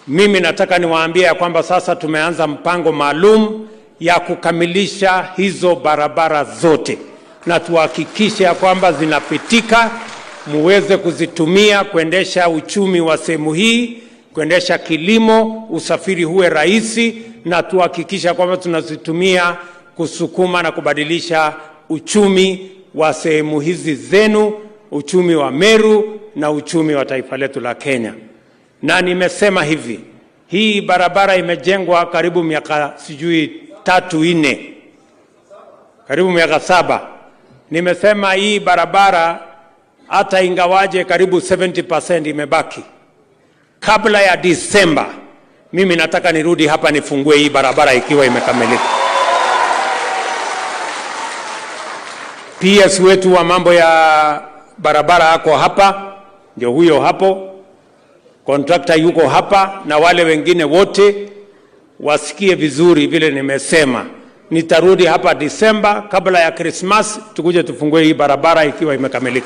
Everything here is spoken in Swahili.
Mimi nataka niwaambie ya kwamba sasa tumeanza mpango maalum ya kukamilisha hizo barabara zote, na tuhakikishe ya kwamba zinapitika, muweze kuzitumia kuendesha uchumi wa sehemu hii, kuendesha kilimo, usafiri huwe rahisi, na tuhakikisha kwamba tunazitumia kusukuma na kubadilisha uchumi wa sehemu hizi zenu, uchumi wa Meru na uchumi wa taifa letu la Kenya. Na nimesema hivi, hii barabara imejengwa karibu miaka sijui tatu nne, karibu miaka saba. Nimesema hii barabara hata ingawaje karibu 70% imebaki, kabla ya Disemba mimi nataka nirudi hapa nifungue hii barabara ikiwa imekamilika. PS wetu wa mambo ya barabara ako hapa, ndio huyo hapo, kontrakta yuko hapa, na wale wengine wote wasikie vizuri vile nimesema. Nitarudi hapa Disemba kabla ya Krismas, tukuje tufungue hii barabara ikiwa imekamilika.